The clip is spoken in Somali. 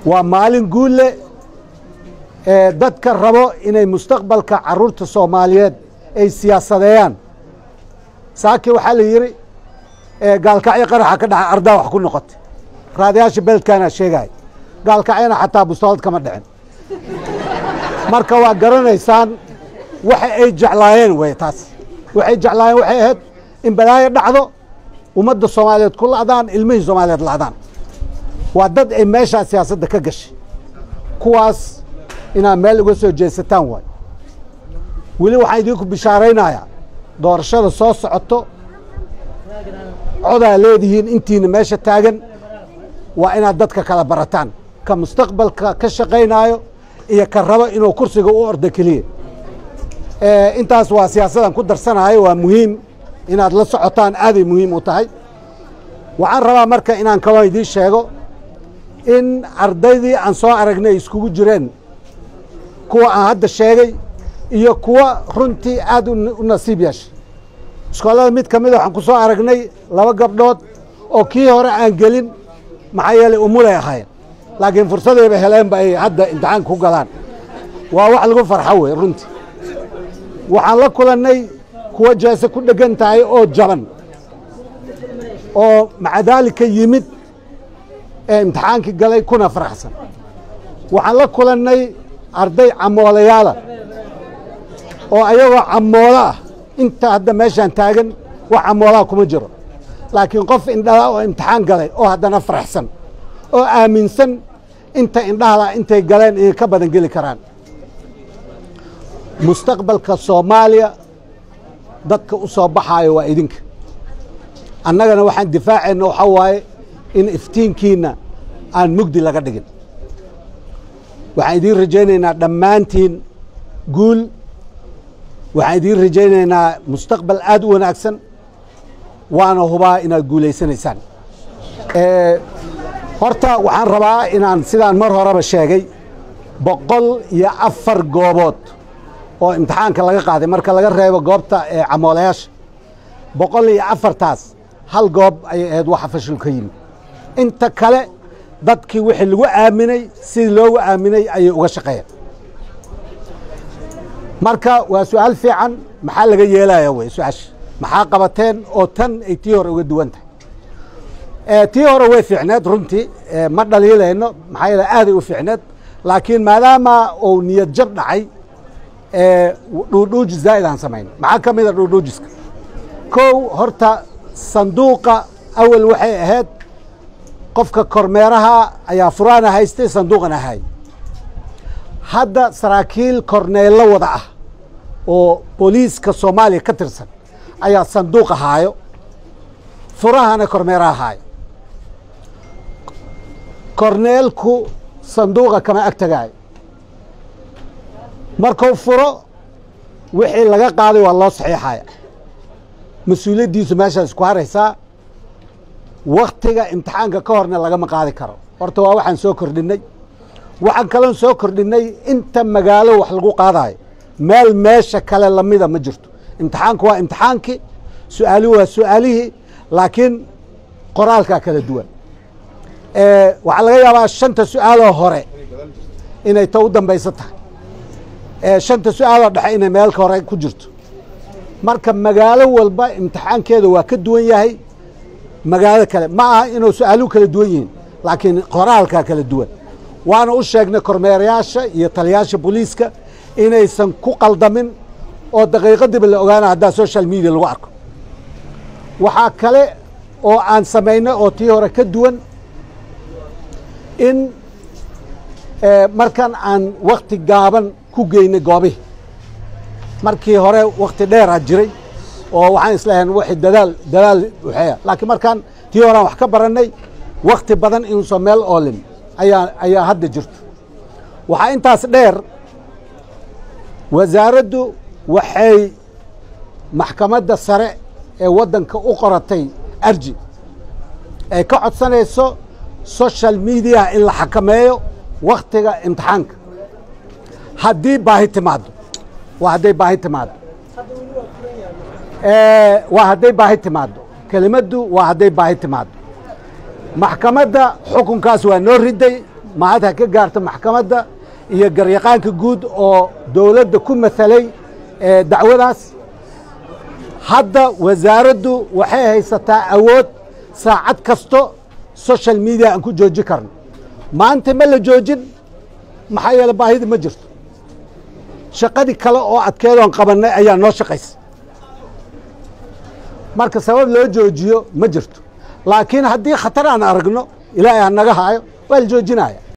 waa maalin guulle ee dadka rabo inay mustaqbalka carruurta soomaaliyeed ay siyaasadeeyaan saaki waxaa la yidhi gaalkacyo qaraxa ka dhaca ardaa wax ku noqotay raadayaasha beledkaana sheegaya gaalkacyana xataa bustoolad kama dhicin marka waa garanaysaan waxa ay jeclaayeen wey taas waxay jeclaayeen waxay ahayd in balaayo dhacdo ummadda soomaaliyeed ku la'daan ilmihii soomaaliyeed la'daan waa dad ay meeshaa siyaasadda ka gashay kuwaas inaad meel uga soo jeesataan waay weli waxaan idinku bishaaraynayaa doorashada soo socoto codaa leedihiin intiina meesha taagan waa inaad dadka kala barataan ka mustaqbalka ka shaqaynaayo iyo ka rabo inuu kursiga u ordo keliya intaas waa siyaasadan ku darsanayo waa muhiim inaad la socotaan aaday muhiim u tahay waxaan rabaa marka inaan kaloo idiin sheego in ardaydii aan soo aragnay iskugu jireen kuwa aan hadda sheegay iyo kuwa runtii aad u nasiib yeeshay iskoolada mid ka mida waxaan ku soo aragnay laba gabdhood oo kii hore aan gelin maxaa yeelay umulay ahaayeen laakiin fursadayba heleenba ay hadda imtixaanka ku galaan waa wax lagu farxo wey runtii waxaan la kulannay kuwa jeese ku dheggan tahay oo jaban oo maca daalika yimid ee imtixaankii galay kuna faraxsan waxaan la kulannay arday camoolayaala oo ayagoo camoola ah inta hadda meeshaan taagan wax camoolaha kuma jiro laakiin qof indhala oo imtixaan galay oo haddana faraxsan oo aaminsan inta indhahala intay galeen inay ka badan geli karaan mustaqbalka soomaaliya dadka u soo baxaayo waa idinka annagana waxaan difaacayna waxaa waaye in iftiinkiinna aan mugdi laga dhigin waxaan idiin rajaynaynaa dhammaantiin guul waxaan idiin rajaynaynaa mustaqbal aad u wanaagsan waana hubaa inaad guulaysanaysaan horta waxaan rabaa inaan sidaan mar horeba sheegay boqol iyo afar goobood oo imtixaanka laga qaaday marka laga reebo goobta ee camoolayaasha boqol iyo afartaas hal goob ayay ahayd waxa fashil ka yimid inta kale dadkii wixii lagu aaminay sidii loogu aaminay ayay uga shaqeeyeen marka waa su-aal fiican maxaa laga yeelaya wey su-aasha maxaa qabateen oo tan ay tii hore uga duwan tahay tii hore way fiicneed runtii ma dhaliilayno maxaa yeele aaday u fiicneed laakiin maadaama uu niyad jab dhacay dhuudhuujis zaa'id aan samayn maxaa ka mid a dhuudhuujiska kow horta sanduuqa awal waxay ahayd qofka kormeeraha ayaa furaana haystay sanduuqana ahay hadda saraakiil korneello wada ah oo booliiska soomaaliya ka tirsan ayaa sanduuqa haayo furahana kormeeraha haayo korneelku sanduuqa kama ag tagaayo markuu furo wixii laga qaaday waa loo saxiixaya mas-uuliyaddiisu meeshaas ku haraysaa waktiga imtixaanka ka horna lagama qaadi karo horta waa waxaan soo kordhinnay waxaan kaloon soo kordhinnay inta magaalo wax lagu qaadayo meel meesha kale lamida ma jirto imtixaanku waa imtixaankii su-aaluhu waa su-aalihii laakiin qoraalkaa kala duwan waxaa laga yaabaa shanta su-aaloo hore inay ta u dambayso tahay shanta su-aaloo dhexe inay meelka hore ku jirto marka magaalo walba imtixaankeeda waa ka duwan yahay magaalo kale ma aha inuu su-aaluhu kala duwan yihiin laakiin qoraalkaa kala duwan waana u sheegnay kormeerayaasha iyo taliyaasha booliiska inaysan ku qaldamin oo daqiiqadiiba la ogaana haddaa social media lagu arko waxaa kale oo aan samaynay oo tii hore ka duwan in markan aan wakti gaaban ku geynay goobihii markii hore wakti dheeraa jiray oo waxaan islahayn wixii dadaal dadaal waxeeya laakiin markaan tii hore aan wax ka barannay wakti badan inuusan meel oolin ayaa ayaa hadda jirto waxaa intaas dheer wasaaraddu waxay maxkamadda sare ee waddanka u qoratay arji ay ka codsanayso social mediaha in la xakameeyo waktiga imtixaanka haddii baahi timaado waa hadday baahi timaado waa hadday baahi timaado kelimaddu waa hadday baahi timaado maxkamadda xukunkaas waa noo riday mahad ha ka gaarta maxkamadda iyo garyaqaanka guud oo dowladda ku mahalay dacwadaas hadda wasaaraddu waxay haysataa awood saacad kasto social media aan ku jooji karno maanta ma la joojin maxaa yeele baahida ma jirto shaqadii kale oo adkeedoon qabannay ayaa noo shaqaysa marka sabab loo joojiyo ma jirto laakiin haddii khatar aan aragno ilaahay ha naga haayo waa la joojinaya